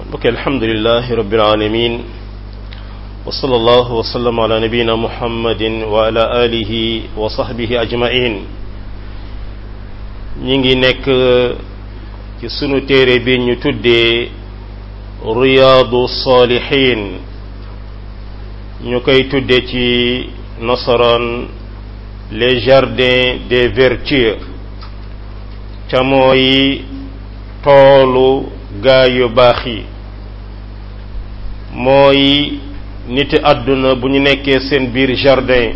mbokk alhamdulilahi rabbil alamin wa sallallahu wa sallam ala nabiyina muhammadin wa ala alihi wa sahbihi ajmain ñi ngi nekk ci sunu téere bi ñu tuddee riyaadu salihin ñu koy tudde ci nasaraan les jardins des vertus ca mooy toolu gaa yu baax yi mooy niti àdduna bu ñu nekkee seen biir jardin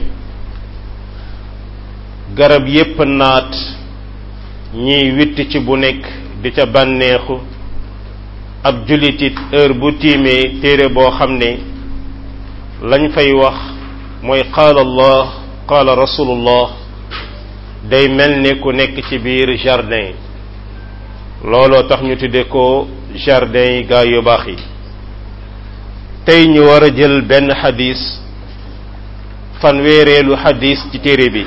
garab yépp naat ñiy witt ci bu nekk di ca bànneexu ab jullitit heure bu tiimee téere boo xam ne lañ fay wax mooy qaala allah qaala rasulullah day mel ne ku nekk ci biir jardin looloo tax ñu tudde ko jardin yi gaa yu baax yi tey ñu war a jël benn xadis fanweereelu xadis ci téere bi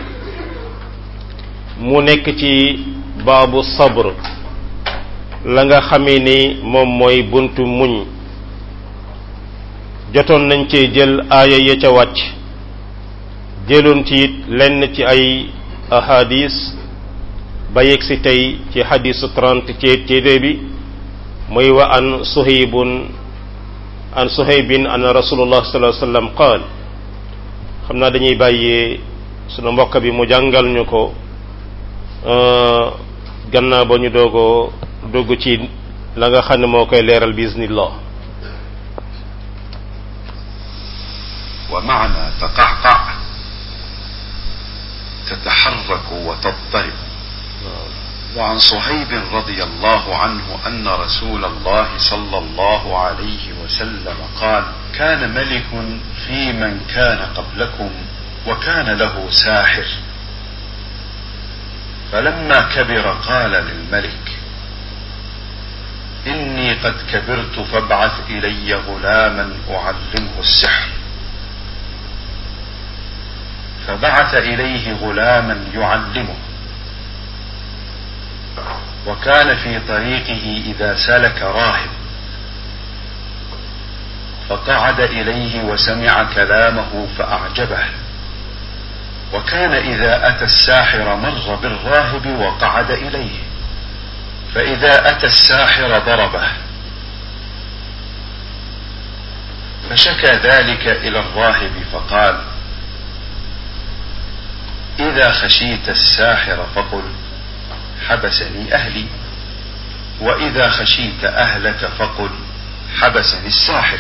mu nekk ci baabu sabr la nga xamee ni moom mooy buntu muñ jotoon nañ cee jël aaya ya ca wàcc jëloon ci it lenn ci ay ahadis ba yegg si tey ci xadisu trente ci téere bi muy wa an suhaybun an suhaybin an rasulullah sallallahu alayhi wasallam qaal xam naa dañuy bàyyee sunu mbokk bi mu jàngal ñu ko gannaaw ba ñu doogoo dugg ci la nga xam ne moo koy leeral biiznillah wa maana taqaqa تتحرك وتضطرب وعن صهيب رضي الله عنه أن رسول الله صلى الله عليه وسلم قال كان ملك في من كان قبلكم وكان له ساحر فلما كبر قال للملك إني قد كبرت فابعث إلي غلاما أعلمه السحر فبعث إليه غلاما يعلمه وكان في طريقه إذا سلك راهب فقعد إليه وسمع كلامه فأعجبه وكان إذا أتى الساحر مر بالراهب وقعد إليه فإذا أتى الساحر ضربه فشكى ذلك إلى الراهب فقال إذا خشيت الساحر فقل حبسني أهلي وإذا خشيت أهلك فقل حبسني الساحر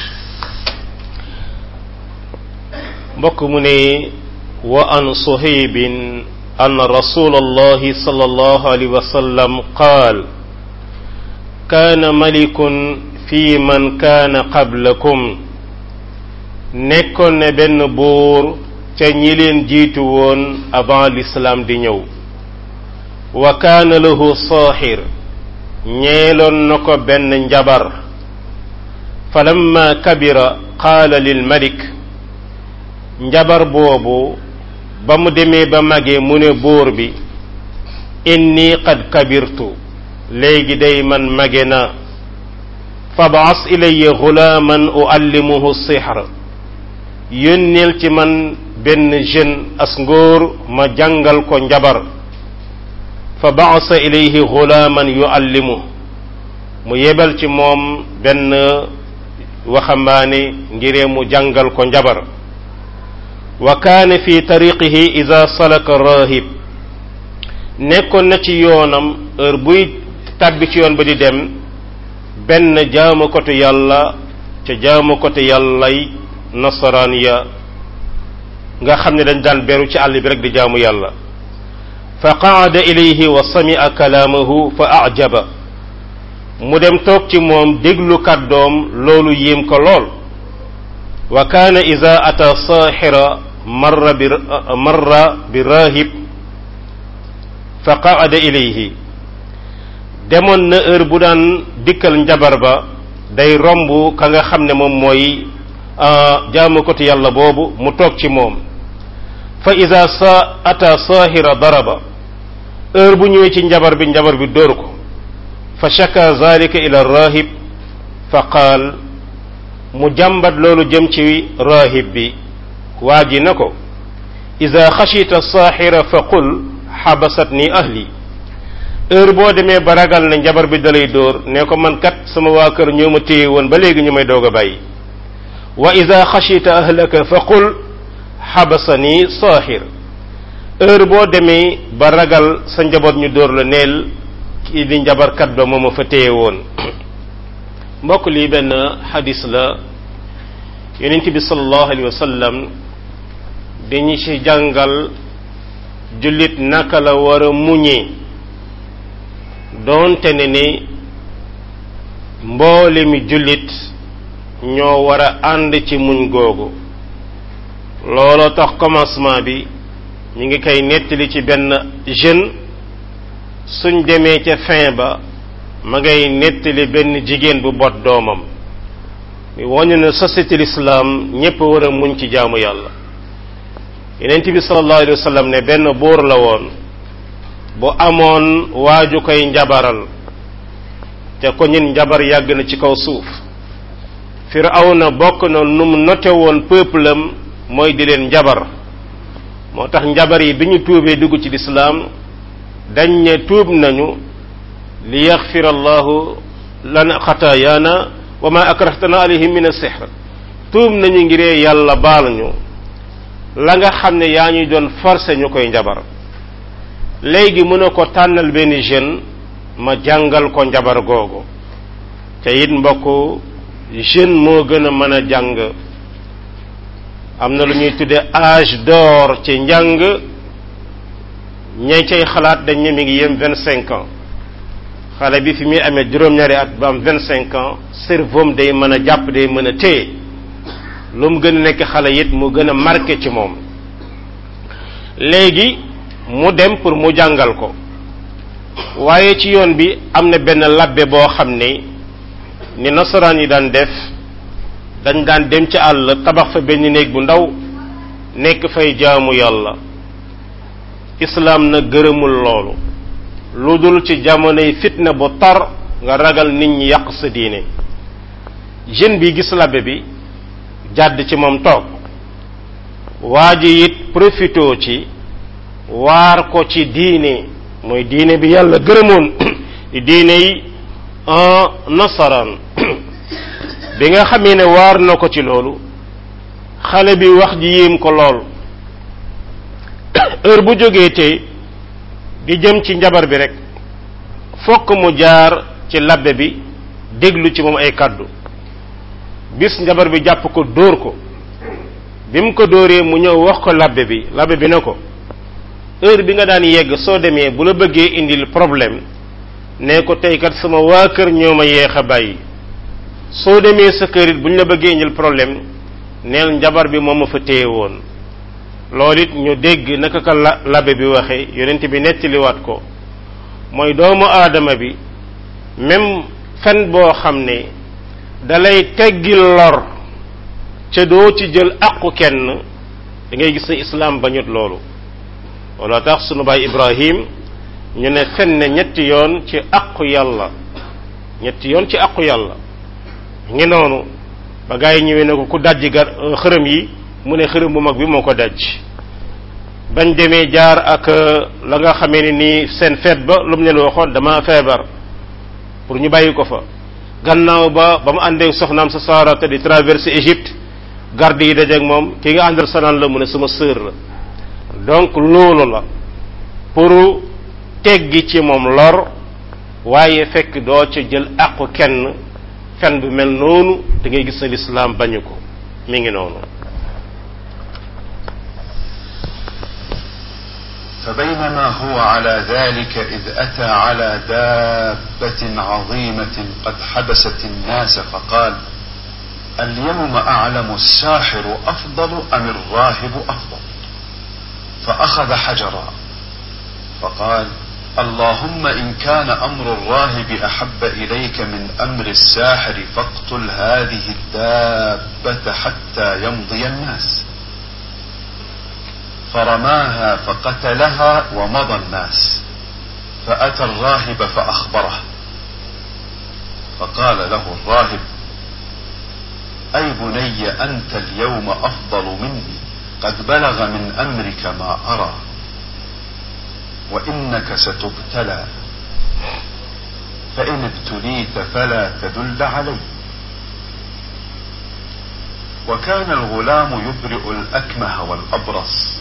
mbokk mu ne wa an suhaybin أن رسول الله صلى الله عليه وسلم قال كان ملك في من كان قبلكم nekkoon ne benn buur ca ñi leen jiitu woon avant l'islam di ñëw wa kaana lahu saaxir ñeeloon na ko benn njabar falamma kabira qaala lil malik njabar boobu ba mu demee ba magee mu ne buur bi inni qad kabirtu léegi day man mage na fabas ilayya gulaaman uallimuhu sixra yónneel ci man benn jeune as ngóor ma jàngal ko njabar fa baasa ilayhi gulaaman yuallimu mu yebal ci moom benn waxambaane ngiree mu jàngal ko njabar wa kaane fi tariqihi ida salaka rahib nekkoon na ci yoonam heure buy tàbbi ci yoon ba di dem benn jaamu kotu yàlla ca jaamu kotu yàllay nasaraan ya nga xam ne dañ daan beru ci àll bi rek di jaamu yàlla fa qaada ilayhi wa sami'a kalaamahu fa ajaba mu dem toog ci moom déglu kàddoom loolu yéem ko lool wa kaana ida ata saaxira marra bi marra bi rahib fa qaada ilayhi demoon na heure bu daan dikkal njabar ba day romb ka nga xam ne moom mooy jaamu ko yàlla boobu mu toog ci moom fa ida sa ata saahira daraba heure bu ñëwee ci njabar bi njabar bi dóor ko fa shaka zalika ila rahib fa qaal mu jàmbat loolu jëm ci rahib bi waa ji na ko ida xashita saaxira fa qul xabasat ni ahli heure boo demee ba ragal ne njabar bi dalay dóor ne ko man kat sama waa kër ñoo ma téye woon ba léegi ñu may doog a bàyyi wa ida xashita ahlaka fa qul xabasani saaxir heure boo demee ba ragal sa njaboot ñu dóor la neel kii di njabarkat ba moo ma fa téye woon mbokk lii benn xadis la yonent bi sallallahu alayhi wa sallam dañu ci jàngal jullit naka la war a muñee doonte ne ni mboole mi jullit ñoo war a ànd ci muñ googu looloo tax commencement bi ñu ngi koy nettali ci benn jeune suñ demee ca fin ba ma ngay nettali benn jigéen bu bot doomam mi wañu ne société l'islam ñépp war a muñ ci jaamu yàlla yenent bi sallallahu alayhi wa sallam ne benn buur la woon bu amoon waaju koy njabaral te ko ñun njabar yàgg na ci kaw suuf firawna bokk na nu mu note woon peuple am mooy di leen njabar moo tax njabar yi bi ñu tuubee dugg ci lislaam dañ ne tuub nañu li yaxfira allahu lana xataayaana wa ma akrahtana alayhi min as-sihr tuub nañu ngiree yàlla baal ñu la nga xam ne yaa ñuy doon forcé ñu koy njabar léegi mën a ko tànnal benn jeune ma jàngal ko njabar googu te it mbokk jeune moo gën a mën a jàng am na lu ñuy tudde âge d'or ci njàng ñay cay xalaat dañ ne mi ngi yem vingt cinq ans xale bi fi muy amee juróom-ñaari at ba am vingt cinq ans cerveau day mën a jàpp day mën a téye lu mu gën a nekk xale it mu gën a marqué ci moom léegi mu dem pour mu jàngal ko waaye ci yoon bi am na benn labbe boo xam ne ni nasaraan yi daan def dañ daan dem ci àll tabax fa benn néeg bu ndaw nekk fay jaamu yàlla islaam na gërëmul loolu lu dul ci jamonoy fitna bu tar nga ragal nit ñi yàq sa diine jeune bi gis labbe bi jàdd ci moom toog waa ji it profitoo ci waar ko ci diine mooy diine bi yàlla gërëmoon di diine yi nasaraan bi nga xamee ne waar na ko ci loolu xale bi wax ji yéem ko lool heure bu jógee tey di jëm ci njabar bi rek fokk mu jaar ci labbe bi déglu ci moom ay kàddu bis njabar bi jàpp ko dóor ko bi mu ko dóoree mu ñëw wax ko labbe bi labbe bi ne ko heure bi nga daan yegg soo demee bu la bëggee indil problème ne ko tey kat sama waa kër ñoo ma yeex a bàyyi soo demee sa kër it bu ñu la bëggee indil problème neel njabar bi moom ma fa téye woon loolu it ñu dégg naka ka la labbe bi waxee yonent bi nettaliwaat ko mooy doomu aadama bi même fen boo xam ne dalay teggil lor ca doo ci jël aqu kenn da ngay gis ne islaam bañut loolu wala tax sunu baay ibrahim ñu ne fen ne ñetti yoon ci aqu yàlla ñetti yoon ci aqu yàlla ngi noonu ba gaa yi ñëwee ne ko ku dajji gar xërëm yi mu ne xërëm bu mag bi moo ko daj bañ demee jaar ak la nga xamee ne nii seen feet ba lu mu leen waxoon dama feebar pour ñu bàyyi ko fa gannaaw ba ba mu àndee soxnaam sa saarata di traverser Égypte garde yi dajeeg moom ki nga àndal sanaan la mu ne sama sœur la donc loolu la pour teggi ci moom lor waaye fekk doo ca jël àqu kenn fen bu mel noonu da ngay gis ne lislaam bañu ko mi ngi noonu فبينما هو على ذلك إذ أتى على دابة عظيمة قد حبست الناس فقال اليوم أعلم الساحر أفضل أم الراهب أفضل فأخذ حجرا فقال اللهم إن كان أمر الراهب أحب إليك من أمر الساحر فاقتل هذه الدابة حتى يمضي الناس فرماها فقتلها ومضى الناس فأتى الراهب فأخبره فقال له الراهب أي بني أنت اليوم أفضل مني قد بلغ من أمرك ما أرى وإنك ستبتلى فإن ابتليت فلا تدل علي وكان الغلام يبرئ الأكمه والأبرص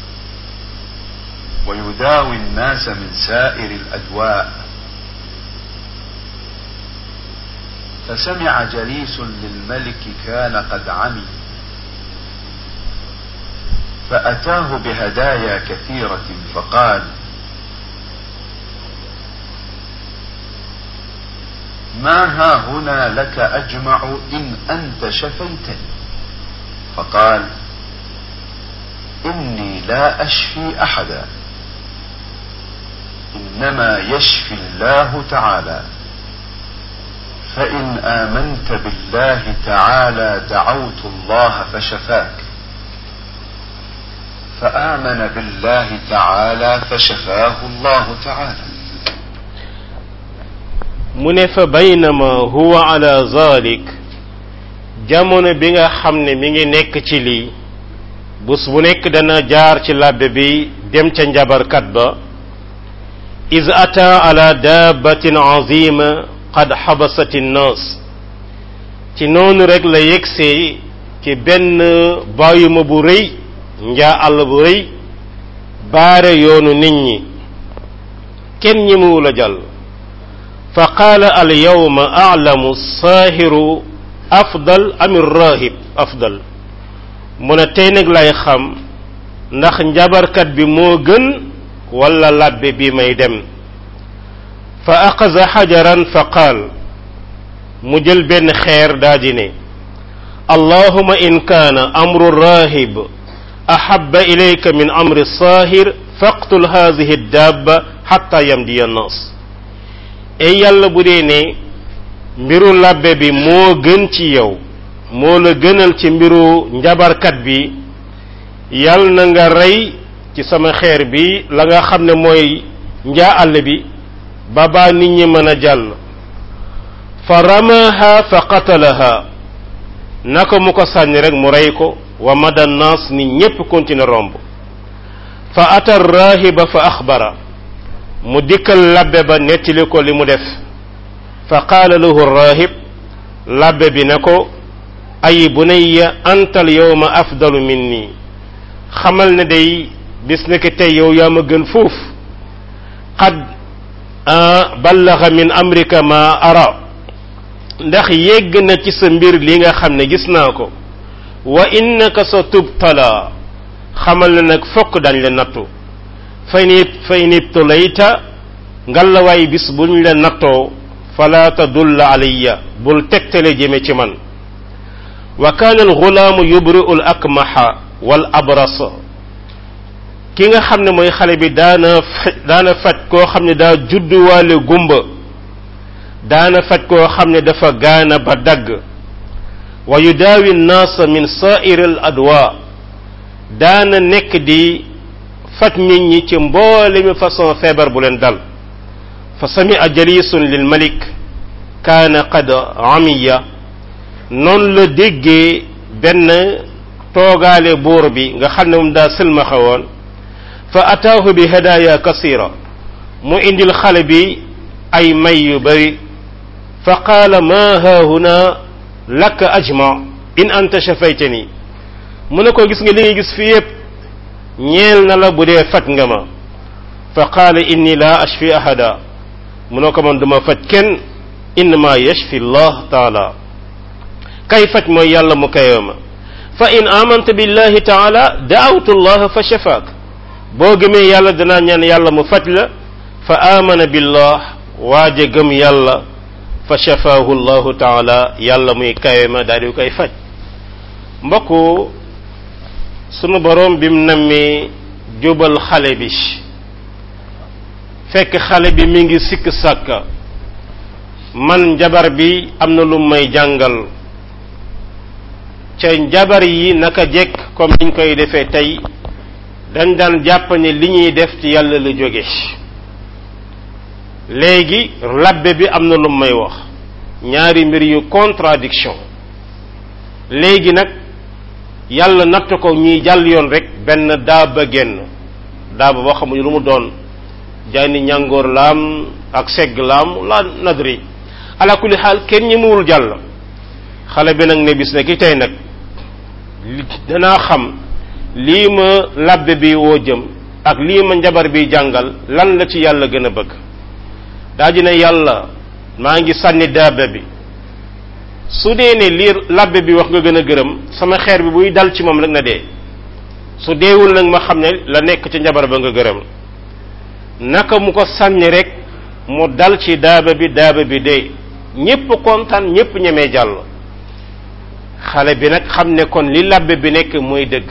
ويداوي الناس من سائر الأدواء فسمع جليس للملك كان قد عمي فأتاه بهدايا كثيرة فقال ما ها هنا لك أجمع إن أنت شفيتني فقال إني لا أشفي أحدا إنما يشفي الله تعالى فإن آمنت بالله تعالى دعوت الله فشفاك فآمن بالله تعالى فشفاه الله تعالى mu ne fa baynama huwa ala zalik jamono bi nga xam ne mi ngi nekk ci lii bés bu nekk dana jaar ci labbe bi dem ca njabarkat ba iz ata ala dabbatin azima qad xabasat nnaas ci noonu rek la yegsee ci benn bàyyuma bu rëy njaa àll bu rëy baare yoonu nit ñi kenn ñemewu la jàll fa qaala al yawma a'lamu saahiru afdal am rahib afdal mu ne tey nag lay xam ndax njabarkat bi moo gën wala labbe bi may dem fa axaza xajaran fa qaal mu jël benn xeer daa di ne allahuma in kaana amru rahib ahaba ilayka min amri saahir faqtul hadihi dabba xatta yamdiya annaas ey yàlla bu dee ne mbiru labbe bi moo gën ci yow moo la gënal ci mbiru njabarkat bi yàlla na nga rey ci sama xeer bi la nga xam ne mooy njaa àll bi ba baa nit ñi mën a jàll fa ramaha fa qatalaha naka mu ko sànni rek mu rey ko wa mada naas nit ñépp continue romb fa ata rahiba fa axbara mu dikkal labbe ba nettali ko li mu def fa qaala lahu rahib labbe bi ne ko ay bunayya antal yawma afdalu minni xamal ne day bis ne tey yow yaa ma gën fuuf qad ballaga min amrika ma ara ndax yégg na ci sa mbir li nga xam ne gis naa ko wa innaka sa tubtala xamal ne nag fokk dañ la nattu fay ni fay nibtulayta ngallawaay bis buñ la nattoo fala tadulla alayya bul tegtale jëme ci man wa kaana alxulaamu yubri'u al akmaha wal abrasa ki nga xam ne mooy xale bi daana faj daana faj koo xam ne daa judduwaale gumba daana faj koo xam ne dafa gaana ba dagg wa yudaawi nnaasa min sa'iri al adwa daana nekk di faj nit ñi ci mboole mi façon feebar bu leen dal fa sami'a jalisun lil malik kaana qad amiya noonu la déggee benn toogaale buur bi nga xam ne moom daa sëlmaxa woon fa ataahu bi hadaaya kasira mu indil xale bi ay may yu bari fa qaala ma haahuna laka ajma in anta shafaytani mu ne ko gis nga li ngay gis fii yépp ñeel na la bu dee faj nga ma fa qaala inni la ashfi ahada mu ne ko man duma faj kenn innama yashfi allah taala kay faj mooy yàlla mu kayoo ma fa in amanta billahi taala daawtu allah fa shafaak boo gëmee yàlla danaa ñaan yàlla mu faj la fa amana billah waaje gëm yàlla fa shafaahu llahu taala yàlla muy kawe ma daal di koy faj mbokku sunu boroom bim nammi jubal xale bi fekk xale bi mi ngi sikk sàkka man njabar bi am na lu may jàngal ca njabar yi naka jekk comme niñ koy defee tey dañ daan jàpp ne li ñuy def ci yàlla la jóge léegi labbe bi am na lu may wax ñaari mbir yu contradiction léegi nag yàlla natt ko ñuy jàll yoon rek benn daaba génn daaba boo xamuñu lu mu doon jaani ñàngoor laam ak segg laam la nadri ala kulli xaal kenn ñemewul jàll xale bi nag ne bis ne ki tey nag danaa xam lii ma labbe bi woo jëm ak lii ma njabar bi jàngal lan la ci yàlla gën a bëgg daa ji ne yàlla maa ngi sànni daaba bi su dee ne lii labbe bi wax nga gën a gërëm sama xeer bi buy dal ci moom rek na dee su deewul nag ma xam ne la nekk ci njabar ba nga gërëm naka mu ko sànni rek mu dal ci daaba bi daaba bi dee ñépp kontaan ñépp ñemee jàll xale bi nag xam ne kon li labbe bi nekk mooy dëgg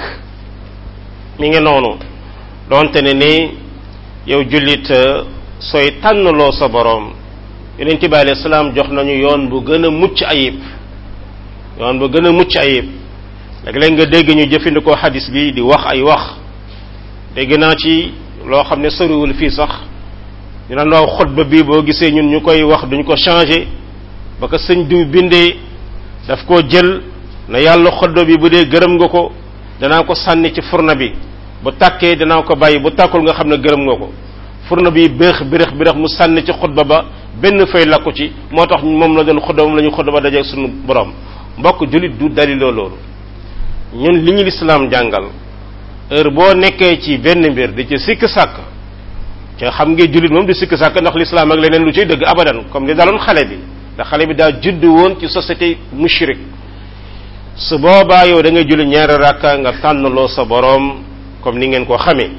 mi ngi noonu donte ne ni yow jullit sooy tànnloo sa boroom yonent bi alayhi salaam jox nañu yoon bu gën a mucc ayib yoon bu gën a mucc ayib léeg-léeg nga dégg ñu jëfandikoo xadis bi di wax ay wax dégg naa ci loo xam ne soriwul fii sax ñu naan waaw xutba bi boo gisee ñun ñu koy wax duñ ko changé ba ko sëñ diw bindee daf koo jël na yàlla xutba bi bu dee gërëm nga ko danaa ko sànni ci furna bi bu tàkkee danaa ko bàyyi bu tàkkul nga xam ne gërëm nga ko furna bi béex birex birex mu sànni ci xutba ba benn fay lakku ci moo tax moom la doon xutba moom la ñu xutba ba dajeeg sunu borom mbokk jullit du daliloo loolu ñun li ñu lislaam jàngal heure boo nekkee ci benn mbir di ci sikk sàkk te xam nga jullit moom di sikk sàkk ndax lislaam ak leneen lu ciy dëgg abadan comme li daloon xale bi ndax xale bi daa judd woon ci société mushrik su boobaa yow da ngay julli ñaari rakka nga tànnloo sa boroom comme ni ngeen ko xamee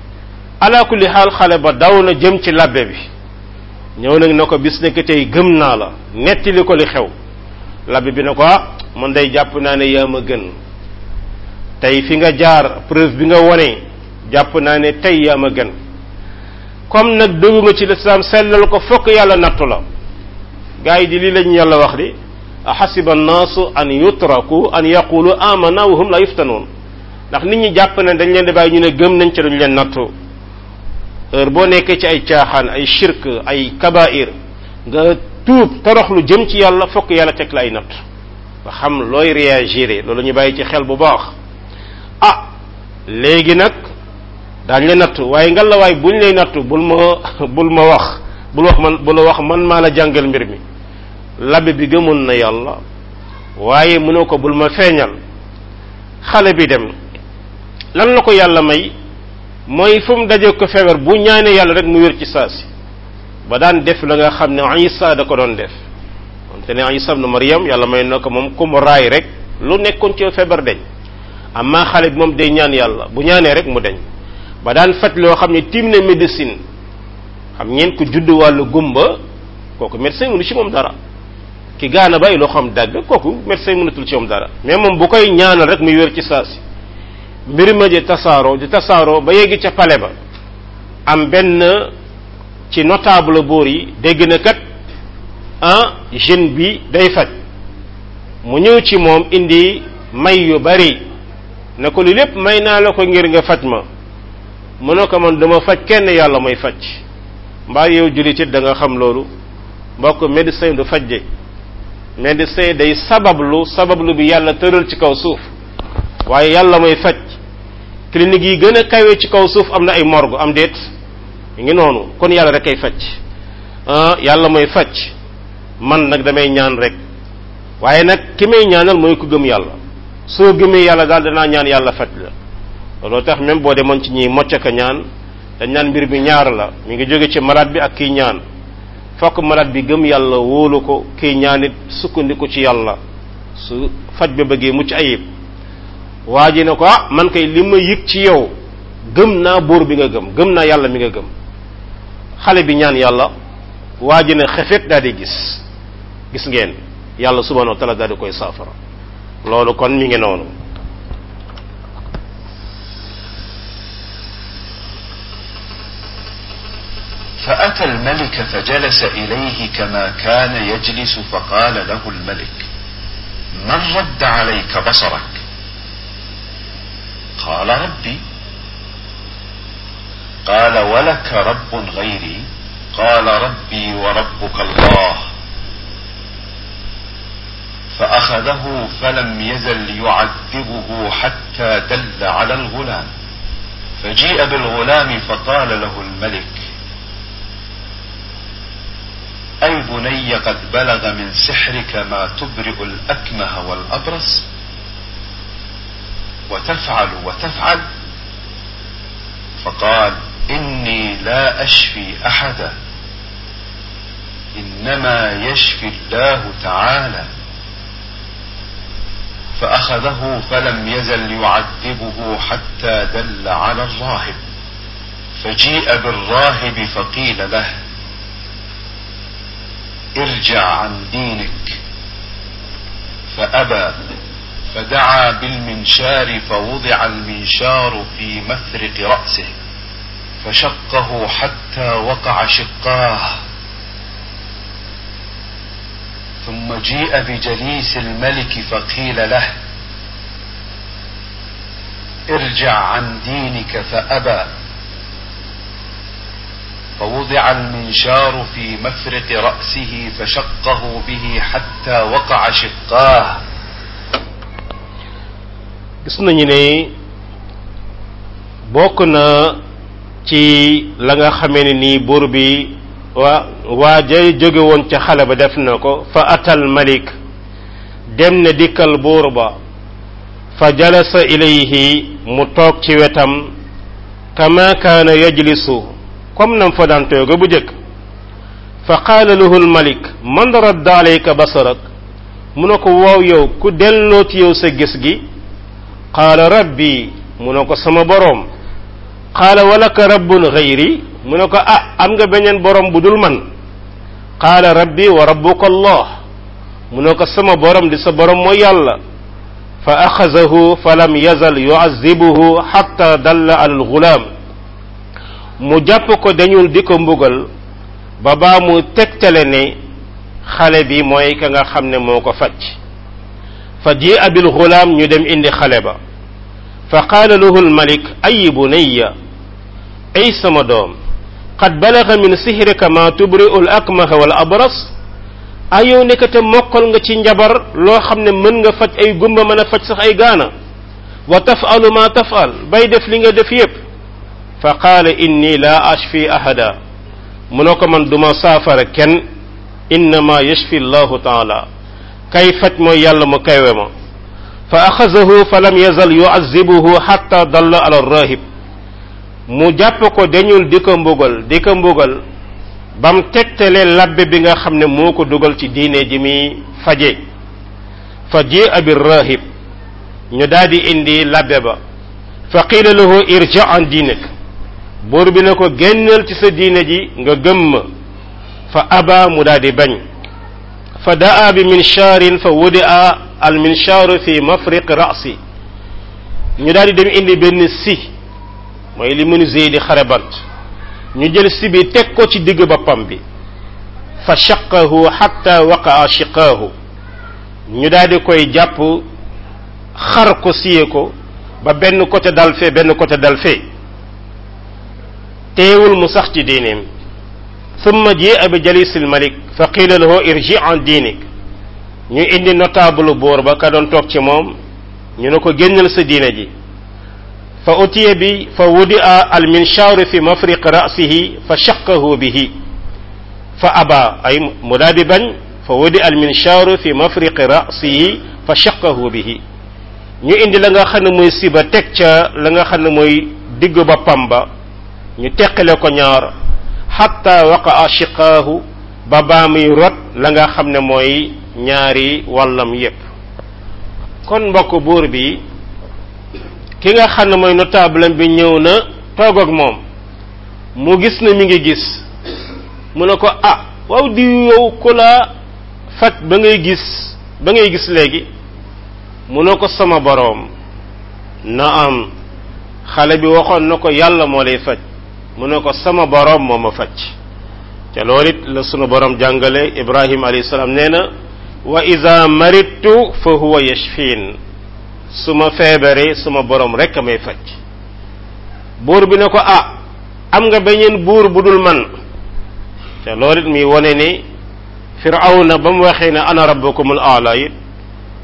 ala kulli xaal xale ba daw na jëm ci labbe bi ñëw nag na ko bis nekk tey gëm naa la nettali ko li xew labbe bi ne ko ah man day jàpp naa ne yaa ma gën tey fi nga jaar preuve bi nga wone jàpp naa ne tey yaa ma gën comme nag dugg nga ci lislaam sellal ko fokk yàlla nattu la gars yi di lii lañu yàlla wax di ahasiba annaasu an yutraku an yaqulu amana wa hum la yuftanuun ndax nit ñi jàpp ne dañ leen di bàyyi ñu ne gëm nañ ci duñ leen nattu heure boo nekkee ci ay caaxaan ay shirk ay kabair nga tuub toroxlu jëm ci yàlla fokk yàlla teg la ay natt nga xam looy réagir loolu ñu bàyyi ci xel bu baax ah léegi nag daañ la nattu waaye nga la waay buñ lay nattu bul ma bul ma wax bul wax man bul wax man maa la jàngal mbir mi labe bi gëmoon na yàlla waaye mënoo ko bul ma feeñal xale bi dem lan la ko yàlla may mooy fu mu daje ko feebar bu ñaanee yàlla rek mu wér ci saasi ba daan def la nga xam ne Isa da ko doon def wante ne Isa ibn Maryam yàlla may na ko moom ku mu raay rek lu nekkoon ci feebar deñ amma xale bi moom day ñaan yàlla bu ñaanee rek mu deñ ba daan faj loo xam ne tiim na médecine xam ngeen ku judd wàllu gumba kooku médecin mënu ci moom dara ki gaana bay loo xam dagg kooku médecin mënatul ci moom dara mais moom bu koy ñaanal rek muy wér ci saasi mbir ma di tasaaroo di tasaaroo ba yegg ca pale ba am benn ci notable buur yi dégg na kat ah jeune bi day faj mu ñëw ci moom indi may yu bari ne ko li lépp may naa la ko ngir nga faj ma mu ne ko man dama faj kenn yàlla mooy faj mbaa yow jullit it da nga xam loolu mbokk médecin du faj de médecin day sabablu sabablu bi yàlla tëral ci kaw suuf waaye yàlla mooy faj clinique yi gën a kawe ci kaw suuf am na ay morgue am déet mi ngi noonu kon yàlla rek ay faj yàlla mooy faj man nag damay ñaan rek waaye nag ki may ñaanal mooy ku gëm yàlla soo gëmee yàlla daal danaa ñaan yàlla faj la looloo tax même boo demoon ci ñi mocc ka ñaan dañ naan mbir mi ñaar la mi ngi jóge ci malade bi ak kiy ñaan fokk malade bi gëm yàlla wóolu ko kiy ñaan it sukkandiku ci yàlla su faj ba bëggee mucc ayib waa ji ne ko ah man kay li ma yëg ci yow gëm naa buur bi nga gëm gëm naa yàlla mi nga gëm xale bi ñaan yàlla waa ji ne xefet daal di gis gis ngeen yàlla subhanahu wa taala daal di koy saafara loolu kon mi ngi noonu فأتى الملك فجلس إليه كما كان يجلس فقال له الملك من رد عليك بصرك قال ربي قال ولك رب غيري قال ربي وربك الله فأخذه فلم يزل يعذبه حتى دل على الغلام فجيء بالغلام فقال له الملك أي بني قد بلغ من سحرك ما تبرئ الأكمه والأبرص وتفعل وتفعل فقال إني لا أشفي أحدا إنما يشفي الله تعالى فأخذه فلم يزل يعذبه حتى دل على الراهب فجيء بالراهب فقيل له ارجع عن دينك فأبى فدعا بالمنشار فوضع المنشار في مفرق رأسه فشقه حتى وقع شقاه ثم جيء بجليس الملك فقيل له ارجع عن دينك فأبى فوضع المنشار في مفرق رأسه فشقه به حتى وقع شقاه gis nañu ne bokk na ci la nga xamee ne nii buur bi waa waa jay jóge woon ca xale ba def na ko fa atal malik dem na dikkal buur ba fa jalasa ilayhi mu toog ci wetam kama kaana yajlisu comme nam fa daan tooga bu jëkk fa qaala lahu almalik man radda alayka basarak mu ne ko waaw yow ku delloo ci yow sa gis gi qaala rabbi mu ne ko sama boroom qaala walaka rabbun gayri mu ne ko ah am nga beneen borom bu dul man qaala rabbi wa rabbuka allah mu ne ko sama borom di sa borom mooy yàlla fa axazahu fa lam yazal yuazibuhu xatta dalla ala algulaam mu jàpp ko dañul di ko mbugal ba baa mu tegtale ne xale bi mooy ka nga xam ne moo ko faj fa ji abil gulaam ñu dem indi xale ba fa qaala lahu almalik ay bunayya ay sama doom qad balaga min sihrika ma tubri'u al akmaha wal abras ay yow nekkate mokkal nga ci njabar loo xam ne mën nga faj ay gumba mën a faj sax ay gaana wa tafalu ma tafal bay def li nga def yépp fa qaala inni la ashfi ahada mu ne ko man duma saafara kenn innama yashfi allahu taala kay faj mooy yàlla mu kaywe ma fa axazahu fa lam yazal yuazibuhu xatta dalla ala rahib mu jàpp ko dañul di ko mbugal di ko mbugal bam tegtale labbe bi nga xam ne moo ko dugal ci diine ji muy faje fa ji abi rahib ñu daldi indi labbe ba fa qiila lahu irja an diinek buur bi ne ko génnal ci sa diine ji nga gëmm fa aba mu daldi bañ fa daa bi minshaarin fa wudia al minshaaru fi mafriq rasi ñu daldi dem indi benn si mooy li menuisier di xare bant ñu jël si bi teg ko ci digg boppam bi fa shaqahu xatta waqaa shiqaahu ñu daldi koy jàpp xar ko siye ko ba benn côté dal fee benn côté dal fee teewul mu sax ci diineem summa jia bi jalisil malik fa qiila lahu irji an diinik ñu indi notable buur ba ka doon toog ci moom ñu ne ko génnal sa diine ji fa utiya bi fa wudia al minshaaru fi mafriq rasihi fa shaqahu bihi fa aba ay mu daal di bañ fa wudia al minshaaru fi mafriq rasihi fa shaqahu bihi ñu indi la nga xam ne mooy siba teg ca la nga xam ne mooy digg boppam ba ñu teqale ko ñaar xatta waqaa shiqaahu ba baa muy rot la nga xam ne mooy ñaari wàllam yépp kon mbokk buur bi ki nga xam ne mooy notable bi ñëw na toog ak moom mu gis na mi ngi gis mu ne ko ah waaw di yow ku la faj ba ngay gis ba ngay gis léegi mu ne ko sama boroom na am xale bi waxoon na ko yàlla moo lay faj mu ne ko sama boroom moo ma faj te loolu it la sunu boroom jàngale ibrahim alayhi salaam nee na wa ida maridtu fa huwa yashfin su ma feebaree suma boroom rek a may faj buur bi ne ko ah am nga beneen buur bu dul man te loolu it mi wone ni firawna ba mu waxee ne ana rabbukumul aala it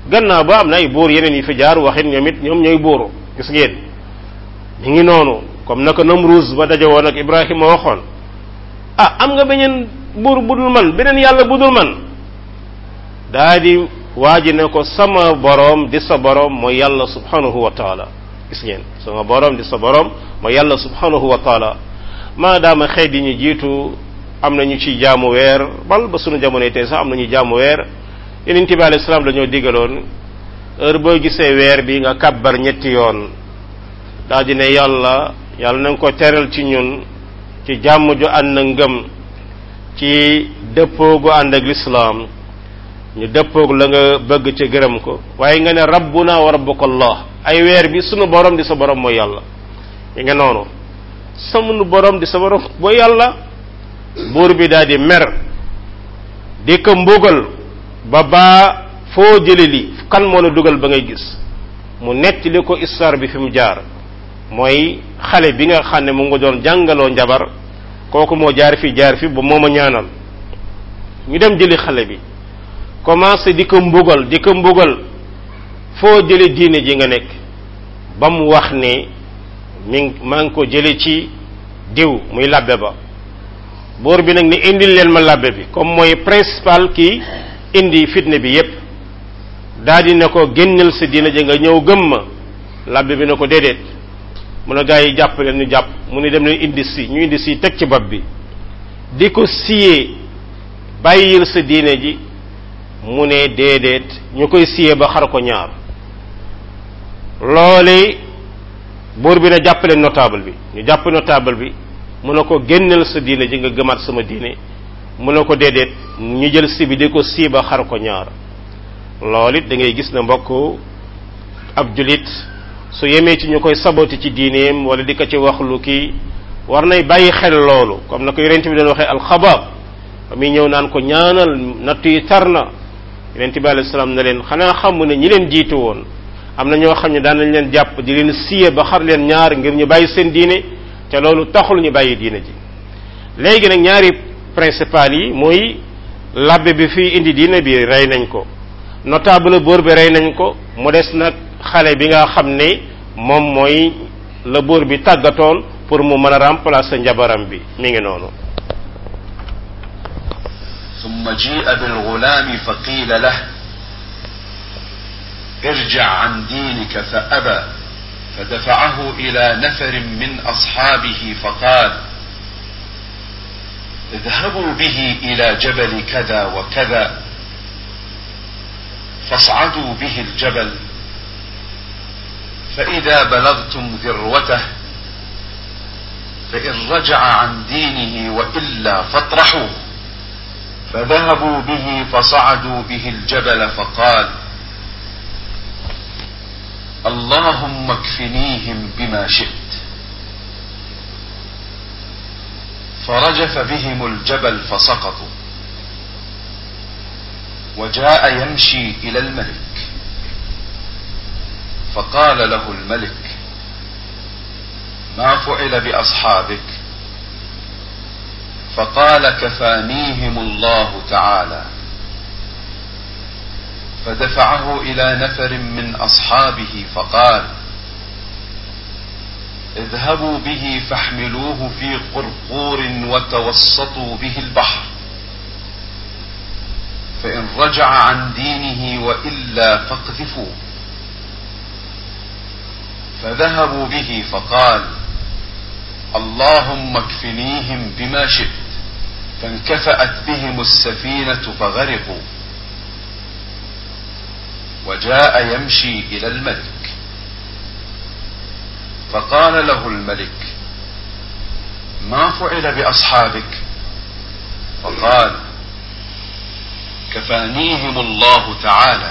gannaaw ba am na ay buur yeneen yi fi jaar waxit ñoom it ñoom ñooy buuru gis ngeen ñu ngi noonu comme naka Namruz ba daje woon ak Ibrahima waxoon ah am nga beneen buur budul man beneen yàlla budul man daa di waa ji ne ko sama boroom di sa boroom mooy yàlla subhanahu wa taala gis ngeen sama boroom di sa boroom mooy yàlla subhanahu wa taala maadaama xeet yi ñu jiitu am na ñu ci jaamu weer bal ba sunu jamonoy tey sax am na ñu jaamu weer yeneen bi alayhi salaam dañoo digaloon heure boo gisee weer bi nga kabbar ñetti yoon daa di ne yàlla yàlla na nga ko teral ci ñun ci jàmm ju ànd ak ngëm ci dëppoo gu ànd ak lislaam ñu dëppoog la nga bëgg ca gërëm ko waaye nga ne rabbuna wa rabbuka allah ay weer bi sunu borom di sa borom mooy yàlla yi nga noonu sunu borom di sa borom mooy yàlla buur bi daal di mer di ko mbugal ba baa foo jële li kan moo la dugal ba ngay gis mu nettali ko histoire bi fi mu jaar mooy xale bi nga xam ne mu nga doon jàngaloo njabar kooku moo jaar fi jaar fi ba moo ma ñaanal ñu dem jëli xale bi commencé di ko mbugal di ko mbugal foo jële diine ji nga nekk ba mu wax ne mi maa ngi ko jële ci diw muy labbe ba buur bi nag ni indil leen ma labbe bi comme mooy principal kii indi fitne bi yépp daal di ne ko génnal sa diine ji nga ñëw gëm ma labbe bi ne ko déedéet mu ne gaa yi jàpp leen ñu jàpp mu ne dem leen indi si ñu indi si teg ci bopp bi di ko siyee bàyyil sa diine ji mu ne déedéet ñu koy siyee ba xar ko ñaar loole buur bi ne jàppaleen notable bi ñu jàpp notable bi mu ne ko génnal sa diine ji nga gëmaat sama diine mu ne ko déedéet ñu jël si bi di ko sii ba xar ko ñaar loolu it da ngay gis ne mbokk ab julit su yemee ci ñu koy saboti ci diineem wala di ko ci wax lu kii war nay bàyyi xel loolu comme na ko yonent bi doon waxee alxabaab ba muy ñëw naan ko ñaanal natt yi tar na yonent bi alayhi salaam ne leen xanaa xam ne ñi leen jiitu woon am na ñoo xam ne daan nañ leen jàpp di leen siye ba xar leen ñaar ngir ñu bàyyi seen diine te loolu taxul ñu bàyyi diine ji léegi nag ñaari principal yi mooy labbe bi fii indi diine bi rey nañ ko notable buur bi rey nañ ko mu des nag xale bi nga xam ne moom mooy la buur bi tàggatoon pour mu mën a remplacer njabaram bi mi ngi noonu ثم جيء بالغلام فقيل له ارجع عن دينك فأبى فدفعه إلى نفر من أصحابه فقال اذهبوا به إلى جبل كذا وكذا فاصعدوا به الجبل فإذا بلغتم ذروته فإن رجع عن دينه وإلا فاطرحوه فذهبوا به فصعدوا به الجبل فقال اللهم اكفنيهم بما شئت فرجف بهم الجبل فسقطوا وجاء يمشي الى الملك فقال له الملك ما فعل باصحابك فقال كفانيهم الله تعالى فدفعه الى نفر من اصحابه فقال اذهبوا به فاحملوه في قرقور وتوسطوا به البحر فان رجع عن دينه والا فاقذفوه فذهبوا به فقال اللهم اكفنيهم بما شئت فانكفأت بهم السفينة فغرقوا وجاء يمشي إلى الملك فقال له الملك ما فعل بأصحابك فقال كفانيهم الله تعالى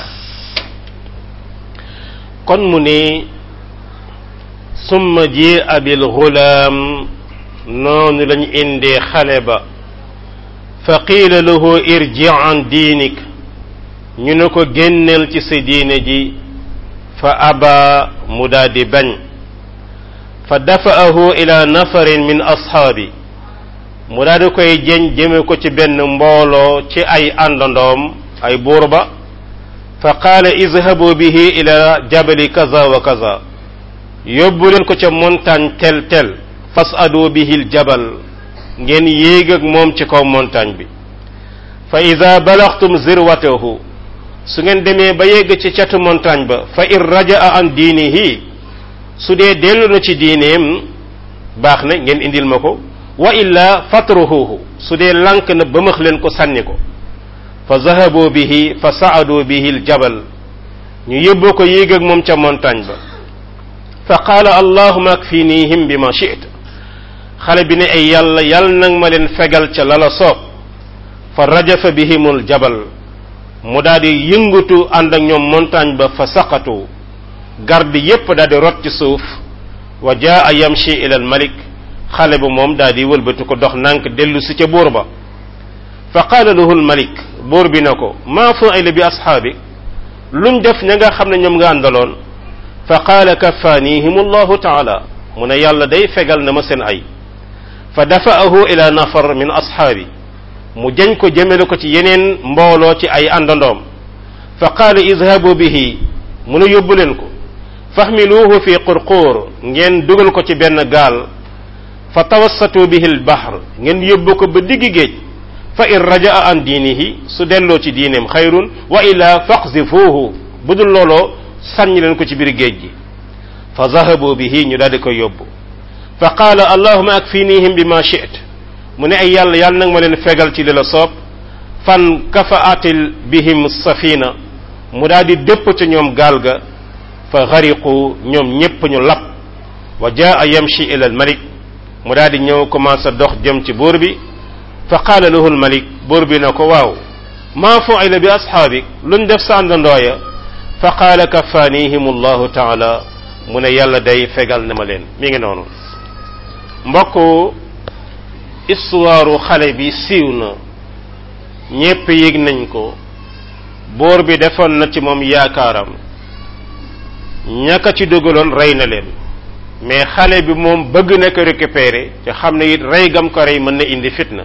kon mu ne summa ji abil gulaam noonu lañu indee xale ba fa qiila lahu irji an diinik ñu ne ko génneel ci sa diine ji fa aba mu daal di bañ fa dafa'ahu ila nafarin min ashaabi mu daal di koy jeñ jëme ko ci benn mbooloo ci ay àndandoom ay buur ba fa qaala izhabu bihi ila jabali kaza wa kaza yóbbu leen ko ca montagne tel tel fasadu bihi ljabal ngeen yéeg ak moom ci kaw montagne bi fa ida balaxtum zirwatahu su ngeen demee ba yegg ci catu montagne ba fa in rajaa an diinihi su dee dellu na ci diineem baax na ngeen indil ma ko wa illa fatruhuhu su dee lànk na ba max leen ko sànni ko fa zahabu bihi fa saadu bihi ljabal ñu yóbboo ko yéeg ak moom ca montagne ba fa qaala allahuma akfinihim bi ma chita xale bi ne ay yàlla yàlla nag ma leen fegal ca lala soob fa rajafa bihimul jabal mu daal di yëngatu ànd ak ñoom montagne ba fa saqatu garde yépp daal di rot ci suuf wa jaa yamshi ila al malik xale ba moom daal di wëlbatu ko dox nànk dellu si ca buur ba fa qaala lahu al malik buur bi na ko maa fu'ila bi asxaabik luñ def ña nga xam ne ñoom nga àndaloon fa qaala kafaanihim allahu taala mu ne yàlla day fegal na ma seen ay fa dafa'ahu ila nafar min asxaabi mu jañ ko jëmele ko ci yeneen mbooloo ci ay àndandoom fa qaala idhabu bihi mu ne yóbbu leen ko fahmiluuhu fi qurquur ngeen dugal ko ci benn gaal fa tawassatu bihi albahr ngeen yóbbu ko ba digg géej fa in rajaa an diinihi su delloo ci diineem xayrun wa illa faqzifuuhu bu dul looloo sànni leen ko ci biir géej gi fa zahabu bihi ñu daal di koy yóbbu fa qaala allahuma akfinihim bi ma chit mu ne ay yàlla yàlla nag ma leen fegal ci li la soob fan kafaatil bihim safina mu daal di dëpp ca ñoom gaal ga fa xariqu ñoom ñépp ñu lap wa jaa yamshi ila al malik mu daal di ñëw commencé dox jëm ci buur bi fa qaala lahu al malik buur bi na ko waaw maa fu'ila bi asxaabik luñ def sa àndandooya fa qaala kafaanihim allahu taala mu ne yàlla day fegal na ma leen mi ngi noonu mbokk histoire xale bi siiw na ñépp yëg nañ ko boor bi defoon na ci moom yaakaaram ñaka ci dugaloon rey na leen mais xale bi moom bëgg na ko récupérer te xam ne it rey gam ko rey mën na indi fitna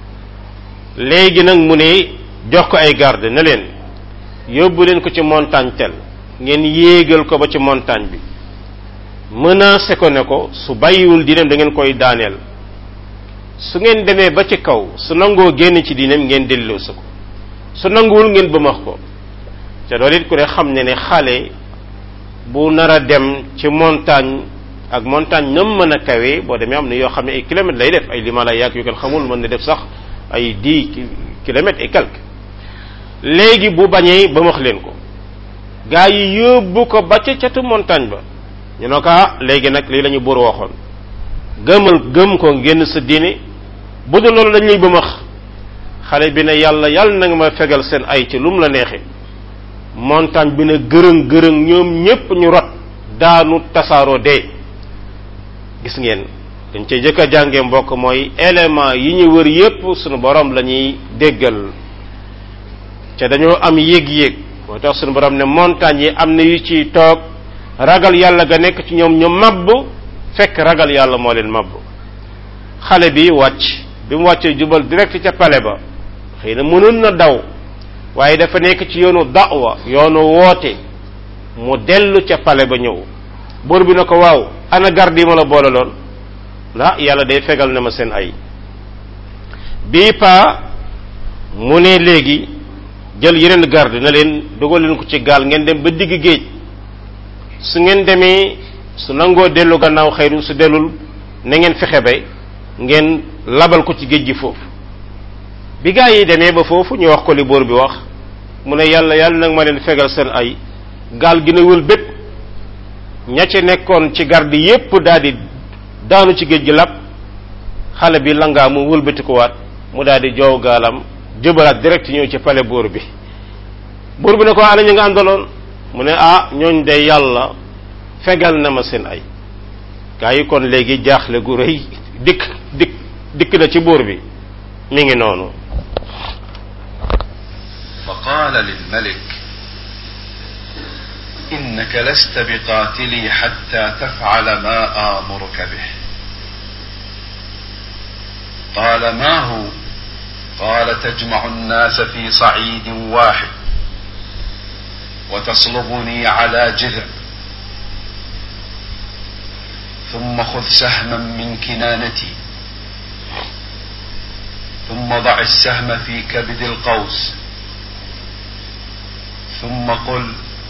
léegi nag mu ne jox ko ay garde ne leen yóbbu leen ko ci montagne tel ngeen yéegal ko ba ci montagne bi menacé ko ne ko su bàyyiwul diineem da ngeen koy daaneel su ngeen demee ba ci kaw su nangoo génn ci diineem ngeen delloosi ko su nanguwul ngeen bëmax ko te loolu it ku ne xam ne ne xale bu nar a dem ci montagne ak montagne nam mën a kawee boo demee am na yoo xam ne ay kilomètres lay def ay limala yàgg yu kenn xamul mën na def sax ay dix kilomètres et quelques léegi bu bañee bëmax leen ko gaa yi yóbbu ko ba ca catu montagne ba ñu ne ko ah léegi nag lii la ñu buur waxoon gëmal gëm ko génn sa diine bu dul loolu dañ lay bëmax xale bi ne yàlla yàlla na nga ma fegal seen ay ci lu mu la neexee montagne bi ne gërëng gërëng ñoom ñépp ñu rot daanu tasaaroo dee gis ngeen dañ cay jëkk a jàngee mbokk mooy élément yi ñu wër yépp sunu borom la ñuy déggal ca dañoo am yéeg-yéeg moo tax sunu borom ne montagne yi am na yu ci toog ragal yàlla ga nekk ci ñoom ñu mabb fekk ragal yàlla moo leen mabb xale bi wàcc bi mu wàccee jubal direct ca pale ba xëy na mënoon na daw waaye dafa nekk ci yoonu da'wa yoonu woote mu dellu ca pale ba ñëw buur bi na ko waaw ana garde yi ma la boole loon la yàlla day fegal na ma seen ay bii pa mu ne léegi jël yeneen garde na leen dugal leen ko ci gaal ngeen dem ba digg géej su ngeen demee su nangoo dellu gannaaw xayru su dellul na ngeen fexe ba ngeen labal ko ci géej gi foofu bi gaa yi demee ba foofu ñu wax ko li buur bi wax mu ne yàlla yàlla nag ma leen fegal seen ay gaal gi ne wël bépp ña ca nekkoon ci garde yépp daal di daanu ci géej gi lab xale bi langaa mu wëlbati ko waat mu daal di joow gaalam jëbalaat direct ñëw ci pale buur bi buur bi ne ko ana ñu nga àndaloon mu ne ah ñooñ de yàlla fegal na ma seen ay gaa yi kon léegi jaaxle gu rëy dikk dikk dikk na ci buur bi mi ngi noonu فقال للملك إنك لست بقاتلي حتى تفعل ما آمرك به قال ما هو قال تجمع الناس في صعيد واحد وتصلبني على جذع ثم خذ سهما من كنانتي ثم ضع السهم في كبد القوس ثم قل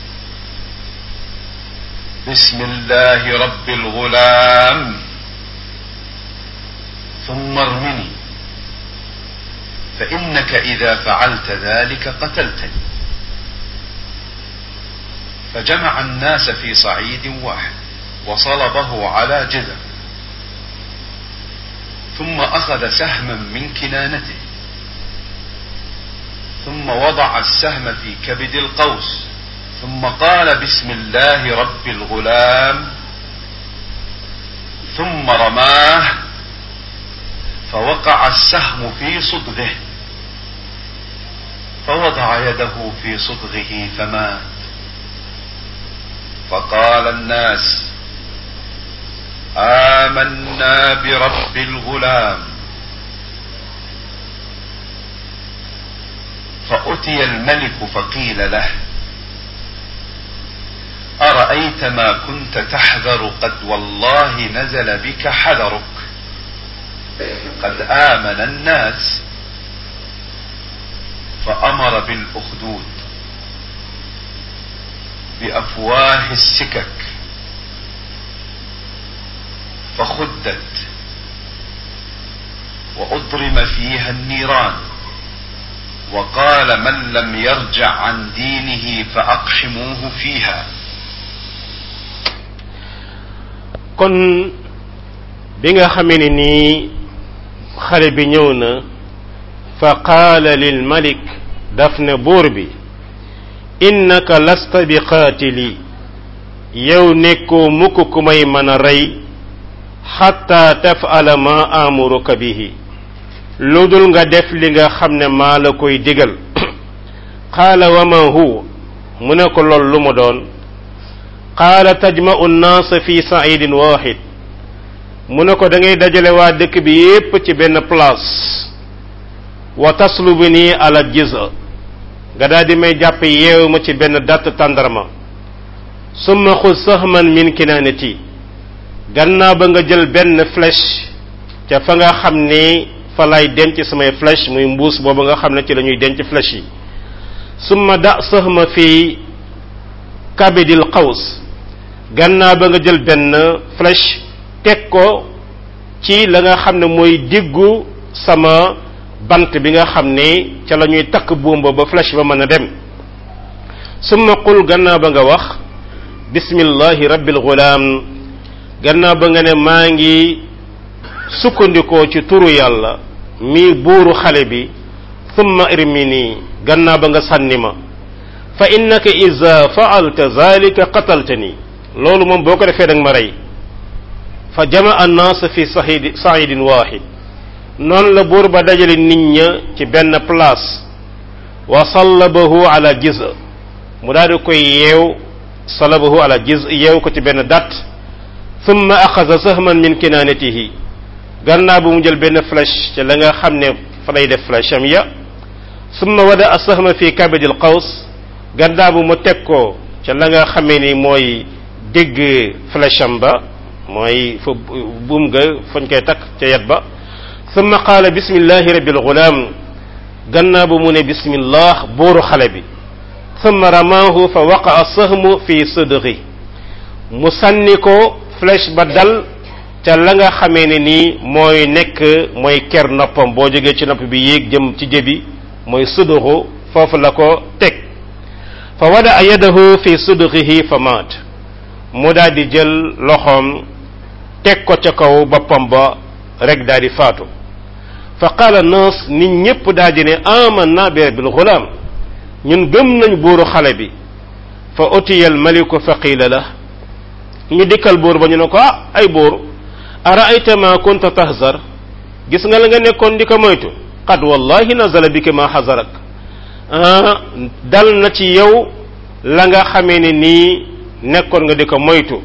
بسم الله رب الغلام ثم ارمني فإنك إذا فعلت ذلك قتلتني فجمع الناس في صعيد واحد وصلبه على جذع ثم أخذ سهما من كنانته ثم وضع السهم في كبد القوس ثم قال بسم الله رب الغلام ثم رماه فوقع السهم في صدغه فوضع يده في صدغه فمات فقال الناس آمنا برب الغلام فأتي الملك فقيل له أرأيت ما كنت تحذر قد والله نزل بك حذرك قد آمن الناس فأمر بالأخدود بأفواه السكك فخدت وأضرم فيها النيران وقال من لم يرجع عن دينه فأقحموه فيها kon bi nga xamee ne nii xale bi ñëw na fa qaala lil malik daf ne buur bi innaka lasta bi qaatili yow nekkoo mukk ku may mën a rey xatta tafala ma amuruka bihi lu dul nga def li nga xam ne maa la koy digal qaala wa ma huwa mu ne ko lool lu mu doon qaala tajma'u nnaasa fi sa'idin wahid mu ne ko da ngay dajale waa dëkk bi yépp ci benn place wa taslubu nii ala jiza nga daal di may jàpp yeewu ma ci benn datt tàndarma summa xud sahman min kinaanati gannaaw ba nga jël benn flèche ca fa nga xam ni fa lay denc samay flèche muy mbuus boobu nga xam ne ci la ñuy denc flèche yi summa da sahma fi kabidil qaws gannaaw ba nga jël benn flèche teg ko ci la nga xam ne mooy diggu sama bant bi nga xam ne ca la ñuy takk buumba ba flèche ba mën a dem summa qul gannaaw ba nga wax bismillahi rabbil gulaam gannaaw ba nga ne maa ngi sukkandikoo ci turu yàlla mi buuru xale bi summa irmini gannaaw ba nga sànni ma fa innaka iza faalta zalika qataltani loolu moom boo ko defee danga ma rey fa jamaa annaas fi sahidi saidin wahid noonu la buur ba dajale nit ña ci benn place wa sallabahu ala jiz mu daal di koy yeew sallabahu ala jiz yeew ko ci benn dat thumma axasa sahman min kinaanatihi gannaaw bu mu jël benn flèche ci la nga xam ne fa lay def flèche am ya thumma wada a sahma fi kabidil qaws gannaaw bu mu teg ko ca la nga xamee ni mooy dégg flèche am ba mooy fa buum ga fañ koy takk ca yet ba thumma qaala bismillahi rabbil gulaam gannaaw bu mu ne bismillah bóoru xale bi thumma ramaahu fa waqaa sahmu fi sidri mu sànni ko flèche ba dal ca la nga xamee ne nii mooy nekk mooy ker noppam boo jógee ci nopp bi yéeg jëm ci jëbi mooy suduru foofu la ko teg fa wada yadahu fi sudrihi fa maat mu daal di jël loxoom teg ko ca kaw boppam ba rek daal di faatu fa qaala naas nit ñépp daal di ne amanna bi rabbil gulaam ñun gëm nañ buuru xale bi fa utiya al maliku fa qiila la ñu dikkal buur ba ñu ne ko ah ay buur araayta ma kunta tahzar gis nga la nga nekkoon di ko moytu qad wallahi nazala bika ma hazarak dal na ci yow la nga xamee ne nii nekkoon nga di ko moytu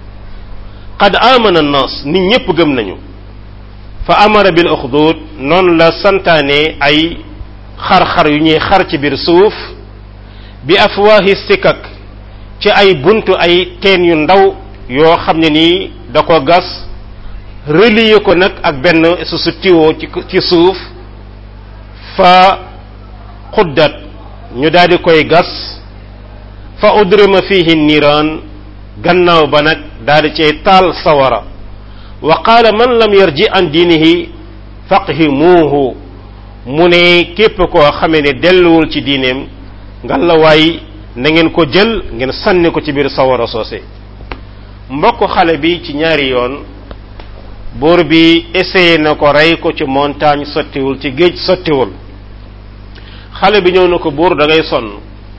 qad amana an-nas nit ñépp gëm nañu fa amara bil uxdud noonu la santaane ay xar-xar yu ñuy xar ci biir suuf bi afwaahi sikak ci ay buntu ay teen yu ndaw yoo xam ne nii da ko gas relier ko nag ak benn su su tiwoo ci ci suuf fa xuddat ñu daal di koy gas fa udrima fihi niiraan gannaaw ba nag daal di cay taal sawara wa qaala man lam yarji an diinihi faqihimuuhu mu ne képp koo xamee ne delluwul ci diineem ngalawaay na ngeen ko jël ngeen sànni ko ci biir sawara soose mbokk xale bi ci ñaari yoon buur bi essayé na ko rey ko ci montagne sottiwul ci géej sottiwul xale bi ñëw na ko buur da ngay sonn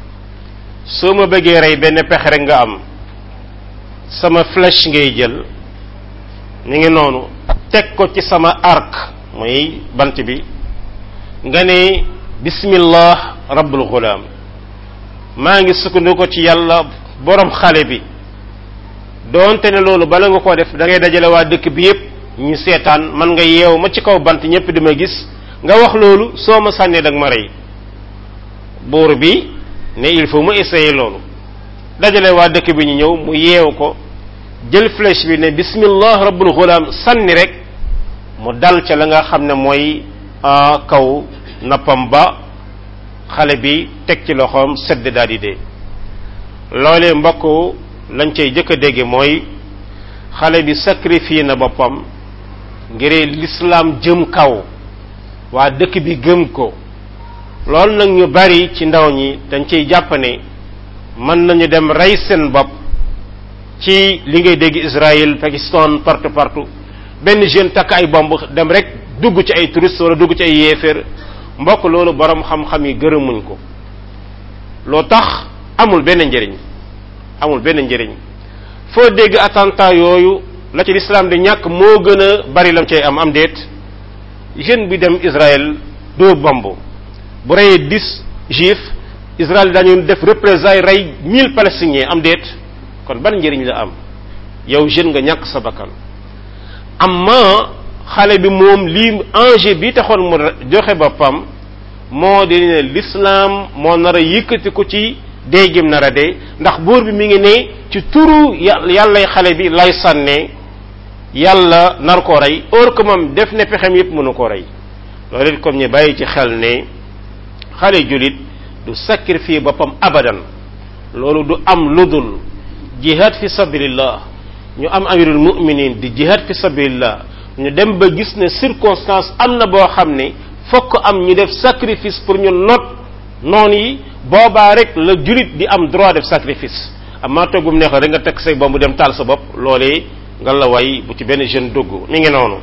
soo ma bëggee rey benn pexe rek nga am sama flèche ngay jël ni ngi noonu teg ko ci sama arc muy bant bi nga ne bismillah rabbul ghulam maa ngi sukkandiku ci yàlla borom xale bi doonte ne loolu bala nga koo def da ngay dajale waa dëkk bi yépp ñu seetaan man nga yeew ma ci kaw bant ñépp di ma gis nga wax loolu soo ma sànnee dag ma rey buur bi ne il faut mu essayer loolu dajale waa dëkk bi ñu ñëw mu yeew ko jël flèche bi ne bismillah rabbul ghulam sànni rek mu dal ca la nga xam ne mooy kaw nappam ba xale bi teg ci loxoom sedd daal di dee loolee mbokk lañ cay jëkk a dégge mooy xale bi sacrifié na boppam ngir l'islam jëm kaw waa dëkk bi gëm ko loolu nag ñu bari ci ndaw ñi dañ ciy jàpp ne mën nañu dem rey seen bopp ci li ngay dégg Israël Pakistan partout partout benn jeune takk ay bomb dem rek dugg ci ay touriste wala dugg ci ay yéeféer mbokk loolu borom xam-xam yi gërëmuñ ko loo tax amul benn njëriñ amul benn njëriñ foo dégg attentat yooyu la ci lislaam di ñàkk moo gën a bari lam cay am am déet jeune bi dem Israël dóor bomb bu reyee dix juifs Israël dañu def représailles rey mille palestiniens am déet kon ban njëriñ la am yow jeune nga ñàkk sa bakkan amma xale bi moom lii enjeu bi taxoon mu joxe boppam moo di ne l'islam moo nar a yëkkati ko ci dee gim nar a dee ndax buur bi mi ngi ne ci turu yàllay xale bi lay sànnee yàlla nar koo rey or que moom def ne pexem yépp mënu koo rey loolu it comme ñu bàyyi ci xel ne xale julit du sacrifier boppam abadan loolu du am ludul jihad fi sabilillah ñu am amirul mu'minin di jihad fi sabilillah ñu dem ba gis ne circonstance am na boo xam ne fokk am ñu def sacrifice pour ñu not noon yi boobaa rek la julit di am droit def sacrifice amaa toggum neex rek nga teg say bombu dem taal sa bopp loolee nga la way bu ci benn jeune dugg mi ngi noonu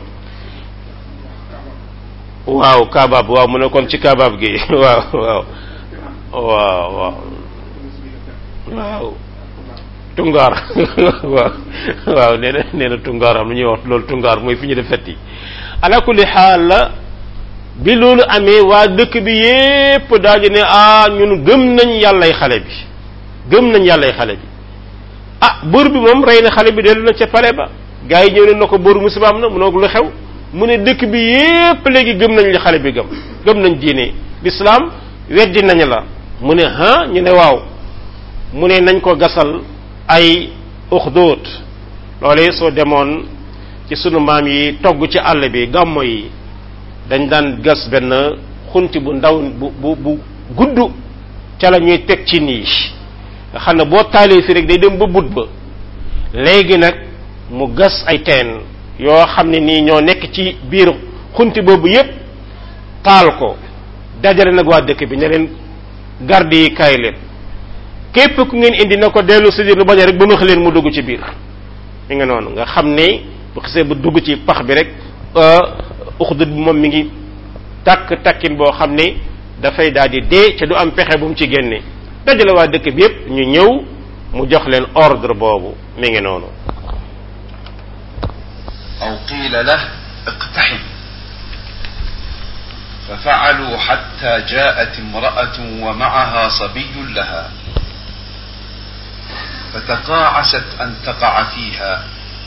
waaw kabaab waaw mu ne kon ci kabaab gi waaw waaw waaw waaw waaw tungaar waaw waaw nee na nee na tungaar am lu ñuy wax loolu tungaar mooy fi ñu def fetti ala kulli xaal la bi loolu amee waa dëkk bi yépp daal di ne ah ñun gëm nañ yàllay xale bi gëm nañ yàllay xale bi ah buur bi moom rey na xale bi dellu na ca pale ba gars yi ñëw ne na ko buur musiba am na mu noog lu xew mu ne dëkk bi yépp léegi gëm nañ li xale bi gëm gëm nañ diine l'islam weddi nañ la mu ne ha ñu ne waaw mu ne nañ ko gasal ay uxdóot loolee soo demoon ci sunu maam yi togg ci àll bi gàmmo yi dañ daan gas benn xunti bu ndaw bu bu bu gudd ca la ñuy teg ci nii nga xam ne boo taalee fi rek day dem ba but ba léegi nag mu gas ay teen yoo xam ne nii ñoo nekk ci biir xunti boobu yépp taal ko dajale nag waa dëkk bi ne leen garde yi kaay leen képp ku ngeen indi na ko dellu si lu bañ rek ba ma leen mu dugg ci biir mi nga noonu nga xam ne bu xisee bu dugg ci pax bi rek uxdud bi moom mi ngi takk takkin boo xam ne dafay daal di dee ca du am pexe bu mu ci génne dajale waa dëkk bi yépp ñu ñëw mu jox leen ordre boobu mi ngi noonu أو قيل له اقتحم ففعلوا حتى جاءت امرأة ومعها صبي لها فتقاعست أن تقع فيها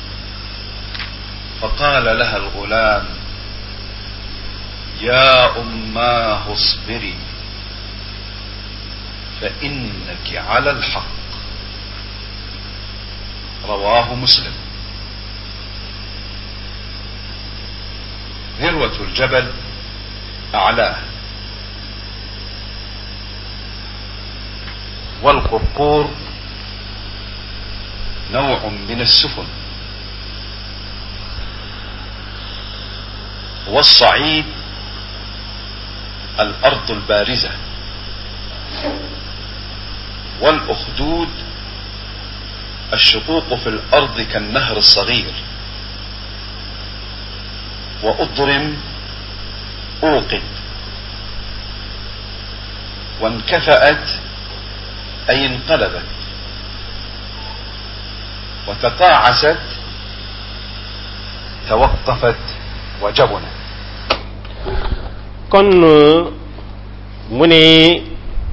فقال لها الغلام يا أماه اصبري فإنك على الحق رواه مسلم ذروة الجبل أعلاه والقرقور نوع من السفن والصعيد الأرض البارزة والأخدود الشقوق في الأرض كالنهر الصغير وأضرم أوقد وانكفأت أي انقلبت وتقاعست توقفت وجبنت kon mu ne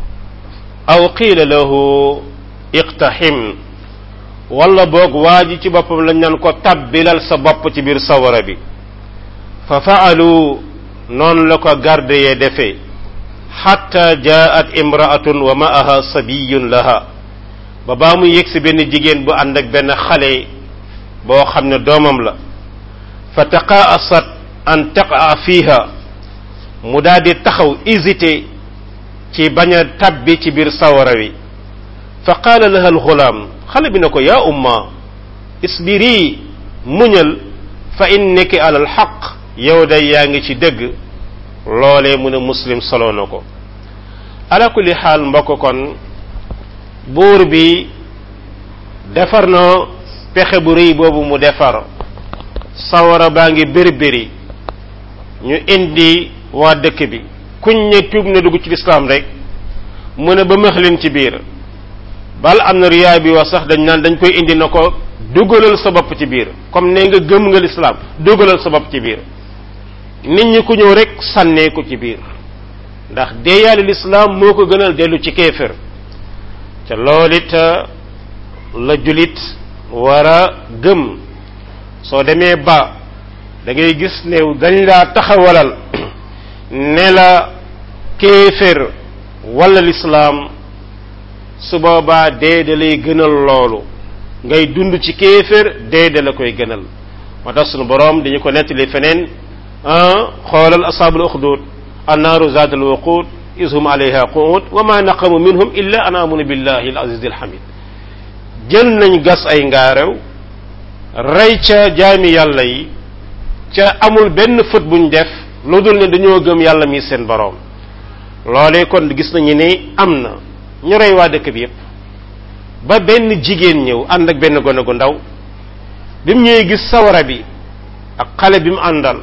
aw qiila lahu iqtahim wala boog waa ji ci boppam lañ naan ko tabbilal sa bopp ci biir sawara bi fa faalu noonu la ko garde yee defee xatta jaat imraatun wa ma'aha sabiyun laha ba baa mu yëg si benn jigéen bu ànd ak benn xale boo xam ne doomam la fa taqaasat an taqaa fiiha mu daal di taxaw hésité ci bañ a tabbi ci biir sawara wi fa qaala laha alxulaam xale bi ne ko yaa umma isbiri muñal fa innaki ala alxaq yow day yaa ngi ci dëgg loolee mu ne muslim solo na ko ala kulli xaal mbokk kon buur bi defar na pexe bu rëy boobu mu defar sawara baa ngi bëri bëri ñu indi waa dëkk bi kuñ ne tuub na dugg ci lislaam rek mu ne ba mëx leen ci biir bal am na riyaay bi wax sax dañ naan dañ koy indi na ko dugalal sa bopp ci biir comme ne nga gëm nga lislaam dugalal sa bopp ci biir nit ñi ku ñëw rek sànnee ko ci biir ndax deeyaale lislaam moo ko gënal dellu ci kéefër te loolu it la julit war a gëm soo demee ba da ngay gis ne dañ laa taxawalal ne la kéefër wala lislaam su boobaa dee da lay gënal loolu ngay dund ci kéefër dee da la koy gënal moo tax sunu boroom dañu ko nettali feneen xoolal asaabul uxdud annaaru zaat al waqud is hum alayha qu'ud wa ma naqamu minhum illa an amunu billahi al aziz al hamid jël nañ gas ay ngaarew rey ca jaami yàlla yi ca amul benn fët buñ def lu dul ne dañoo gëm yàlla mi seen boroom loolee kon gis nañu ne am na ñu rey waa dëkk bi yépp ba benn jigéen ñëw ànd ak benn gone gu ndaw bi mu ñëwee gis sawara bi ak xale bi mu àndal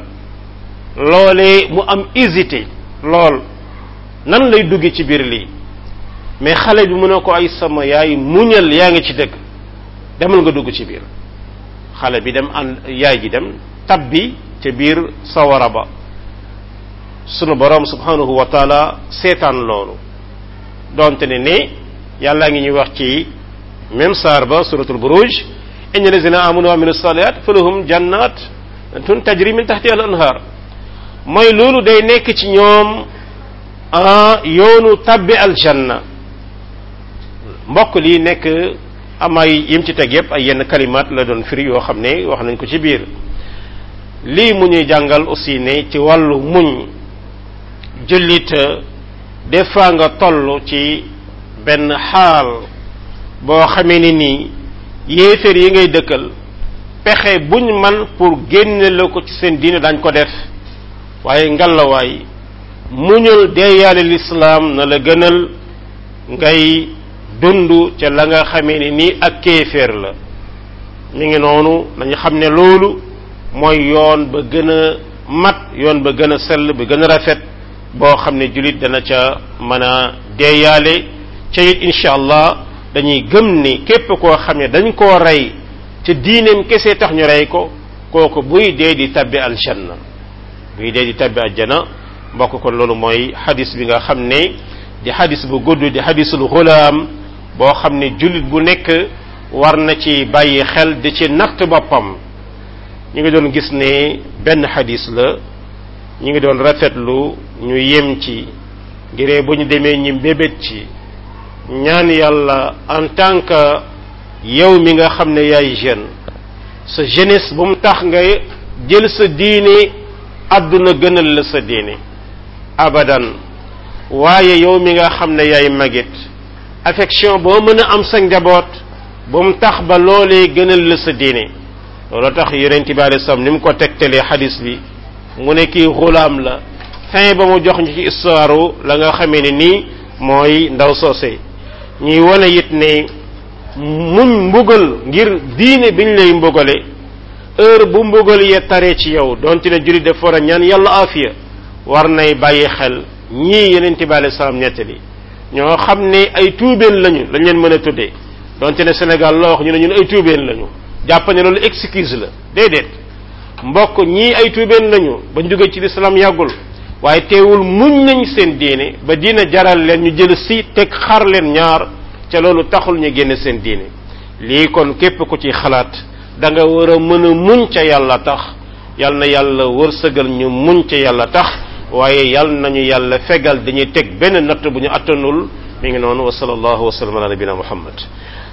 loolee mu am hésité lool nan lay dugge ci biir lii mais xale bi mu ne ko ay sama yaay muñal yaa ngi ci dëgg demal nga dugg ci biir xale bi dem ànd yaay ji dem tabbi ca biir sawara ba sunu borom subhanahu wa taala seetaan loolu donte ne ne yàllaa ngi ñuy wax ci même saar ba suratul buruj inna lazina amanu wa amilu salihat falahum jannat tun tajri min tahti al anhar mooy loolu day nekk ci ñoom yoonu tabbi aljanna mbokk lii nekk am ay yim ci teg yépp ay yenn kalimaat la doon firi yoo xam ne wax nañ ko ci biir lii mu ñuy jàngal aussi ne ci wàllu muñ jullit des fois nga toll ci benn xaal boo xamee ni nii yéeféer yi ngay dëkkal pexe buñ man pour génne la ko ci seen diine dañ ko def waaye ngalawaay muñal deeyaale lislaam na la gënal ngay dund ca la nga xamee ni nii ak kéeféer la mi ngi noonu nañu xam ne loolu mooy yoon ba gën a mat yoon ba gën a sell ba gën a rafet boo xam ne jullit dana ca mën a deeyaale ca it incha allah dañuy gëm ni képp koo xam ne dañ koo rey ca diineem kese tax ñu rey ko kooku buy dee di tabbi aljanna buy dee di tabbi aljanna mbokk kon loolu mooy xadis bi nga xam ne di xadis bu gudd di xadisul xulaam boo xam ne jullit bu nekk war na ci bàyyi xel di ci natt boppam ñu ngi doon gis ne benn xadis la ñu ngi doon rafetlu ñu yem ci ngiree bu ñu demee ñi mbébét ci ñaan yàlla en tant que yow mi nga xam ne yaay jeune sa jeunesse bu mu tax nga jël sa diine àdduna gënal la sa diine abadan waaye yow mi nga xam ne yaay magit affection boo mën a am sa njaboot bu mu tax ba loolee gënal la sa diine loolu tax yonent bi alei salaam ni mu ko tegtalee xadis bi mu ne kii xulaam la fin ba mu jox ñu ci histoire la nga xamee ne nii mooy ndaw soose ñuy wane it ne muñ mbugal ngir diine biñ lay mbugale heure bu mbugal ya taree ci yow donte ne jullit def war a ñaan yàlla afiya war nay bàyyi xel ñii yonent bi alei salaam nettali ñoo xam ne ay tuubeen lañu lañ leen mën a tuddee donte ne Sénégal la wax ñu ne ñun ay tuubeen lañu jàpp ne loolu excuse la déedéet mbokk ñii ay tuubeen lañu ba jóge ci lislaam yàggul waaye teewul muñ nañ seen diine ba diine jaral leen ñu jël si teg xar leen ñaar ca loolu taxul ñu génne seen diine lii kon képp ku ci xalaat da nga war a mën a muñ ca yàlla tax yal na yàlla wërsëgal ñu muñ ca yàlla tax waaye yal nañu yàlla fegal dañuy teg benn natt bu ñu attanul mi ngi noonu wa sallallahu wa sallam ala nabina muhammad